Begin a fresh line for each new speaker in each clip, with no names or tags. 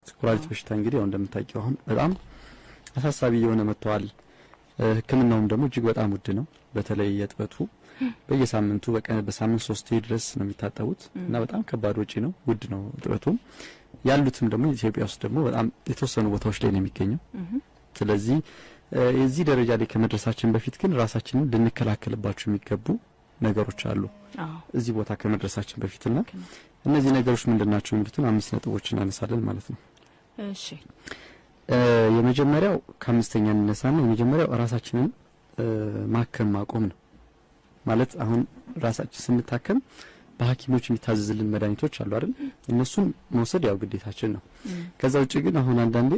ኩላሊት በሽታ እንግዲህ ያው እንደምታውቂው አሁን በጣም አሳሳቢ እየሆነ መጥተዋል። ሕክምናውም ደግሞ እጅግ በጣም ውድ ነው። በተለይ የጥበቱ በየሳምንቱ በቀን በሳምንት ሶስት ድረስ ነው የሚታጠቡት እና በጣም ከባድ ወጪ ነው፣ ውድ ነው ጥበቱም። ያሉትም ደግሞ ኢትዮጵያ ውስጥ ደግሞ በጣም የተወሰኑ ቦታዎች ላይ ነው የሚገኘው። ስለዚህ የዚህ ደረጃ ላይ ከመድረሳችን በፊት ግን ራሳችንን ልንከላከልባቸው የሚገቡ ነገሮች አሉ እዚህ ቦታ ከመድረሳችን በፊትና እነዚህ ነገሮች ምንድን ናቸው የሚሉትን አምስት ነጥቦች እናነሳለን ማለት ነው።
እሺ
የመጀመሪያው ከአምስተኛ እንነሳና የመጀመሪያው ራሳችንን ማከም ማቆም ነው ማለት አሁን ራሳችን ስንታከም በሐኪሞች የሚታዘዝልን መድኃኒቶች አሉ አይደል? እነሱን መውሰድ ያው ግዴታችን ነው። ከዛ ውጭ ግን አሁን አንዳንዴ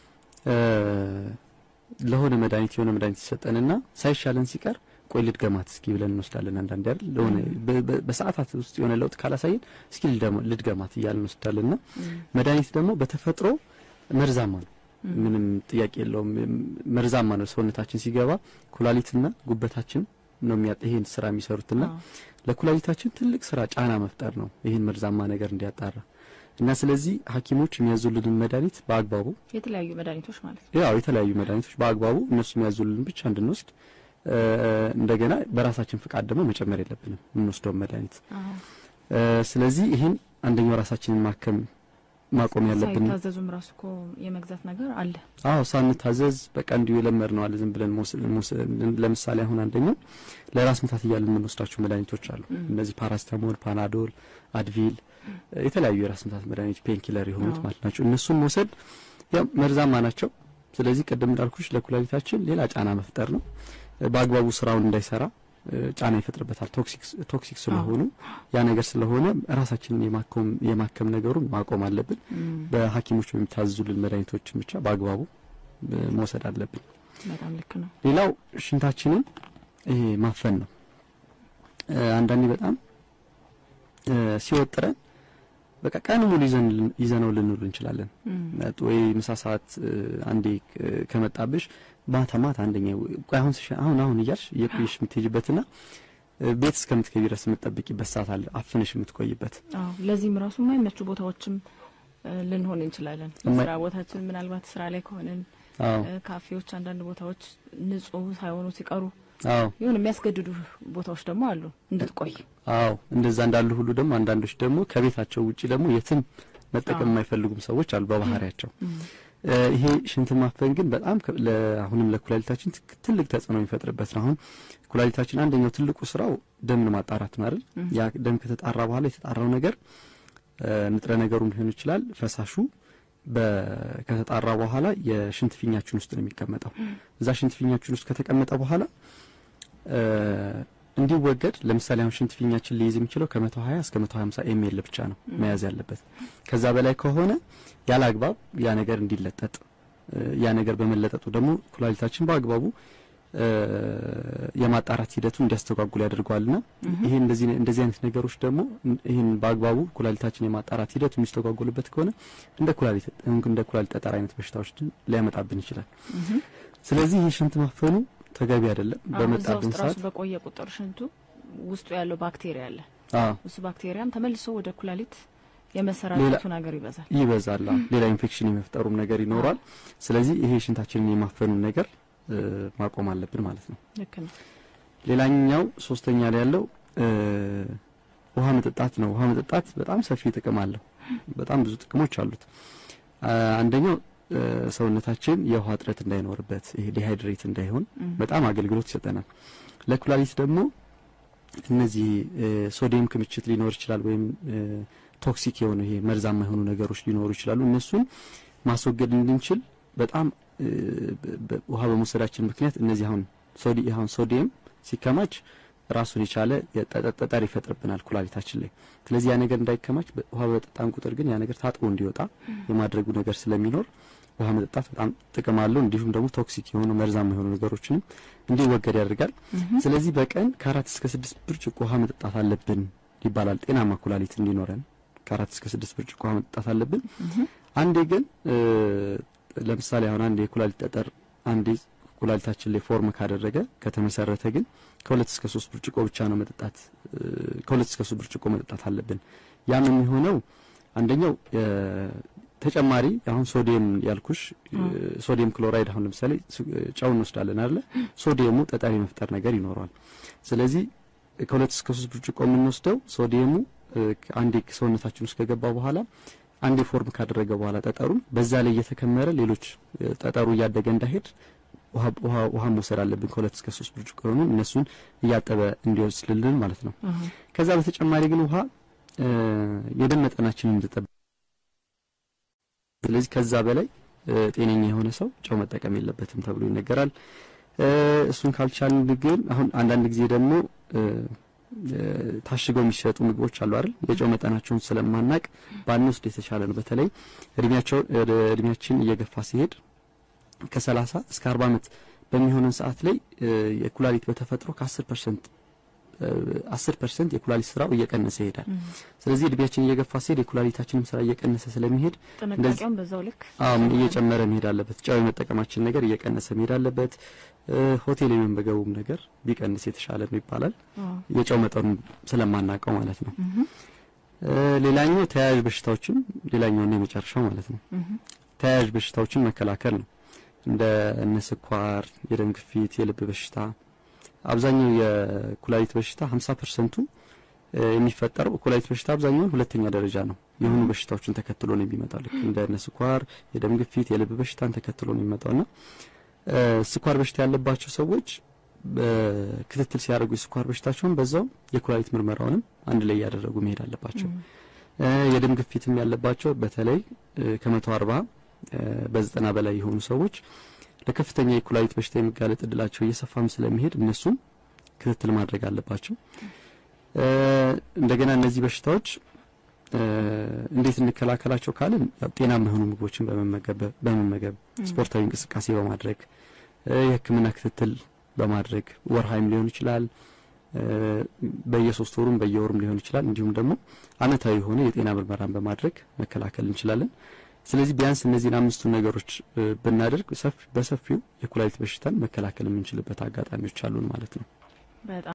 ለሆነ መድኃኒት የሆነ መድኃኒት ይሰጠንና ሳይሻለን ሲቀር ቆይ ልድገማት እስኪ ብለን እንወስዳለን። አንዳንዴ አይደል ለሆነ በሰዓታት ውስጥ የሆነ ለውጥ ካላሳየን እስኪ ልድገማት እያልን እንወስዳለንና መድኃኒት ደግሞ በተፈጥሮ መርዛማ ነው። ምንም ጥያቄ የለውም። መርዛማ ነው። ሰውነታችን ሲገባ ኩላሊትና ጉበታችን ነው የሚያጥ ይሄን ስራ የሚሰሩትና ለኩላሊታችን ትልቅ ስራ ጫና መፍጠር ነው ይህን መርዛማ ነገር እንዲያጣራ እና ስለዚህ ሐኪሞች የሚያዙልንን መድኃኒት በአግባቡ
የተለያዩ መድኃኒቶች ማለት ነው።
ያው የተለያዩ መድኃኒቶች በአግባቡ እነሱ የሚያዙልን ብቻ እንድንወስድ እንደገና በራሳችን ፍቃድ ደግሞ መጨመር የለብንም የምንወስደውን መድኃኒት። ስለዚህ ይህን አንደኛው ራሳችንን ማከም ማቆም ያለብን
ሳይታዘዙም ራሱ እኮ የመግዛት ነገር አለ።
አዎ ሳንታዘዝ በቃ እንዲሁ የለመድ ነው አለ ዝም ብለን ለምሳሌ አሁን አንደኛው ለራስ ምታት እያልን የምንወስዳቸው መድኃኒቶች አሉ። እነዚህ ፓራስታሞል፣ ፓናዶል፣ አድቪል የተለያዩ የራስ ምታት መድኃኒት ፔንኪለር የሆኑት ማለት ናቸው። እነሱን መውሰድ ያው መርዛማ ናቸው። ስለዚህ ቅድም እንዳልኩሽ ለኩላሊታችን ሌላ ጫና መፍጠር ነው። በአግባቡ ስራውን እንዳይሰራ ጫና ይፈጥርበታል። ቶክሲክ ቶክሲክ ስለሆኑ ያ ነገር ስለሆነ ራሳችንን የማከም የማከም ነገሩን ማቆም አለብን። በሐኪሞች በሚታዘዙልን መድኃኒቶችን ብቻ በአግባቡ መውሰድ አለብን።
በጣም ልክ ነው።
ሌላው ሽንታችንን ይሄ ማፈን ነው። አንዳንዴ በጣም ሲወጥረን በቃ ቀን ሙሉ ይዘነው ልንውል እንችላለን። ወይ ምሳ ሰዓት አንዴ ከመጣብሽ ማታ ማታ አንደኛ አሁን አሁን አሁን እያልሽ እየቆየሽ የምትሄጂበትና ቤት እስከምትገቢ ድረስ የምትጠብቂበት ሰዓት አለ፣ አፍንሽ የምትቆይበት።
አዎ ለዚህም ራሱ የማይመቹ ቦታዎችም ልንሆን እንችላለን። ስራ ቦታችን ምናልባት ስራ ላይ ከሆንን ካፌዎች፣ አንዳንድ ቦታዎች ንጹህ ሳይሆኑ ሲቀሩ
አዎ
የሆነ የሚያስገድዱ ቦታዎች ደግሞ አሉ እንድትቆይ።
አዎ እንደዛ እንዳሉ ሁሉ ደግሞ አንዳንዶች ደግሞ ከቤታቸው ውጪ ደግሞ የትም መጠቀም የማይፈልጉም ሰዎች አሉ በባህሪያቸው። ይሄ ሽንት ማፈን ግን በጣም አሁንም ለኩላሊታችን ትልቅ ተጽዕኖ የሚፈጥርበት ነው። አሁን ኩላሊታችን አንደኛው ትልቁ ስራው ደምን ማጣራት ነው አይደል? ያ ደም ከተጣራ በኋላ የተጣራው ነገር ንጥረ ነገሩም ሊሆን ይችላል ፈሳሹ ከተጣራ በኋላ የሽንት ፊኛችን ውስጥ ነው የሚቀመጠው። እዛ ሽንት ፊኛችን ውስጥ ከተቀመጠ በኋላ እንዲወገድ ለምሳሌ አሁን ሽንት ፊኛችን ሊይዝ የሚችለው ከ120 እስከ 150 ኤምኤል ብቻ ነው መያዝ ያለበት። ከዛ በላይ ከሆነ ያለ አግባብ ያ ነገር እንዲለጠጥ ያ ነገር በመለጠጡ ደግሞ ኩላሊታችን በአግባቡ የማጣራት ሂደቱን እንዲያስተጓጉል ያደርገዋልና ይሄ እንደዚህ እንደዚህ አይነት ነገሮች ደግሞ ይህን በአግባቡ ኩላሊታችን የማጣራት ሂደቱ የሚስተጓጉልበት ከሆነ እንደ ኩላሊት እንደ ኩላሊት ጠጠር አይነት በሽታዎች ሊያመጣብን ይችላል። ስለዚህ ይህ ሽንት ማፈኑ ተገቢ አይደለም። በመጣብን ሰዓት
በቆየ ቁጥር ሽንቱ ውስጡ ያለው ባክቴሪያ አለ።
አዎ
እሱ ባክቴሪያም ተመልሶ ወደ ኩላሊት የመሰራጨቱ ነገር ይበዛል
ይበዛል። ሌላ ኢንፌክሽን የመፍጠሩም ነገር ይኖራል። ስለዚህ ይሄ ሽንታችንን የማፈኑን ነገር ማቆም አለብን ማለት ነው።
ልክ ነው።
ሌላኛው ሶስተኛ ላይ ያለው ውሃ መጠጣት ነው። ውሃ መጠጣት በጣም ሰፊ ጥቅም አለው። በጣም ብዙ ጥቅሞች አሉት። አንደኛው ሰውነታችን የውሃ እጥረት እንዳይኖርበት ይሄ ዲሃይድሬት እንዳይሆን በጣም አገልግሎት ይሰጠናል። ለኩላሊት ደግሞ እነዚህ ሶዲየም ክምችት ሊኖር ይችላል ወይም ቶክሲክ የሆኑ ይሄ መርዛማ የሆኑ ነገሮች ሊኖሩ ይችላሉ። እነሱን ማስወገድ እንድንችል በጣም ውሃ በመውሰዳችን ምክንያት እነዚህ አሁን ሶዲ አሁን ሶዲየም ሲከማች ራሱን የቻለ ጠጠር ይፈጥርብናል ኩላሊታችን ላይ። ስለዚህ ያ ነገር እንዳይከማች ውሃ በጠጣን ቁጥር ግን ያ ነገር ታጥቦ እንዲወጣ የማድረጉ ነገር ስለሚኖር ውሃ መጠጣት በጣም ጥቅም አለው። እንዲሁም ደግሞ ቶክሲክ የሆኑ መርዛማ የሆኑ ነገሮችንም እንዲወገድ ያደርጋል። ስለዚህ በቀን ከአራት እስከ ስድስት ብርጭቆ ውሃ መጠጣት አለብን ይባላል። ጤናማ ኩላሊት እንዲኖረን ከአራት እስከ ስድስት ብርጭቆ ውሃ መጠጣት አለብን። አንዴ ግን ለምሳሌ አሁን አንድ የኩላሊት ጠጠር አንዴ ኩላሊታችን ላይ ፎርም ካደረገ ከተመሰረተ ግን ከሁለት እስከ ሶስት ብርጭቆ ብቻ ነው መጠጣት ከሁለት እስከ ሶስት ብርጭቆ መጠጣት አለብን። ያም የሚሆነው አንደኛው ተጨማሪ አሁን ሶዲየም ያልኩሽ ሶዲየም ክሎራይድ አሁን ለምሳሌ ጨው እንወስዳለን አይደለ? ሶዲየሙ ጠጠር የመፍጠር ነገር ይኖረዋል። ስለዚህ ከሁለት እስከ ሶስት ብርጭቆ የምንወስደው ሶዲየሙ አንዴ ሰውነታችን ውስጥ ከገባ በኋላ አንዴ ፎርም ካደረገ በኋላ ጠጠሩን በዛ ላይ እየተከመረ ሌሎች ጠጠሩ እያደገ እንዳይሄድ ውሃ ውሃ መውሰድ አለብን። ከሁለት እስከ ሶስት ብርጭቆ የሆኑ እነሱን እያጠበ እንዲወስድልን ማለት ነው። ከዛ በተጨማሪ ግን ውሃ የደም መጠናችንን እንድጠብቅ ስለዚህ ከዛ በላይ ጤነኛ የሆነ ሰው ጨው መጠቀም የለበትም ተብሎ ይነገራል። እሱን ካልቻልን ግን አሁን አንዳንድ ጊዜ ደግሞ ታሽገው የሚሸጡ ምግቦች አሉ አይደል? የጨው መጠናቸውን ስለማናቅ ባንወስድ የተሻለ ነው። በተለይ እድሜያቸው እድሜያችን እየገፋ ሲሄድ ከሰላሳ እስከ አርባ ዓመት በሚሆነን ሰዓት ላይ የኩላሊት በተፈጥሮ ከአስር ፐርሰንት አስር ፐርሰንት የኩላሊት ስራው እየቀነሰ ይሄዳል። ስለዚህ እድሜያችን እየገፋ ሲሄድ የኩላሊታችንም ስራ እየቀነሰ ስለሚሄድ
ጥንቃቄውን በዛው ልክ
አም እየጨመረ መሄድ አለበት። ጨው የመጠቀማችን ነገር እየቀነሰ መሄድ አለበት። ሆቴል የመመገቡም ነገር ቢቀንስ የተሻለ ነው ይባላል። የጨው መጠኑን ስለማናውቀው ማለት ነው። ሌላኛው ተያያዥ በሽታዎችን ሌላኛውና የመጨረሻው ማለት ነው ተያያዥ በሽታዎችን መከላከል ነው። እንደ እነ ስኳር፣ የደም ግፊት፣ የልብ በሽታ አብዛኛው የኩላሊት በሽታ 50 ፐርሰንቱ የሚፈጠረው ኩላሊት በሽታ አብዛኛውን ሁለተኛ ደረጃ ነው የሆኑ በሽታዎችን ተከትሎ ነው የሚመጣው። ልክ እንደ እነ ስኳር፣ የደም ግፊት፣ የልብ በሽታን ተከትሎ ነው የሚመጣውና ስኳር በሽታ ያለባቸው ሰዎች ክትትል ሲያደርጉ የስኳር በሽታቸውን በዛው የኩላሊት ምርመራውንም አንድ ላይ እያደረጉ መሄድ አለባቸው። የደም ግፊትም ያለባቸው በተለይ ከመቶ አርባ በዘጠና በላይ የሆኑ ሰዎች ለከፍተኛ የኩላሊት በሽታ የመጋለጥ እድላቸው እየሰፋም ስለሚሄድ እነሱም ክትትል ማድረግ አለባቸው። እንደገና እነዚህ በሽታዎች እንዴት እንከላከላቸው ካልን ያው ጤናማ የሆኑ ምግቦችን በመመገብ በመመገብ ስፖርታዊ እንቅስቃሴ በማድረግ የሕክምና ክትትል በማድረግ ወርሃይም ሊሆን ይችላል፣ በየሶስት ወሩም በየወሩም ሊሆን ይችላል። እንዲሁም ደግሞ አመታዊ የሆነ የጤና ምርመራን በማድረግ መከላከል እንችላለን። ስለዚህ ቢያንስ እነዚህን አምስቱን ነገሮች ብናደርግ በሰፊው የኩላሊት በሽታን መከላከል የምንችልበት አጋጣሚዎች አሉን ማለት ነው።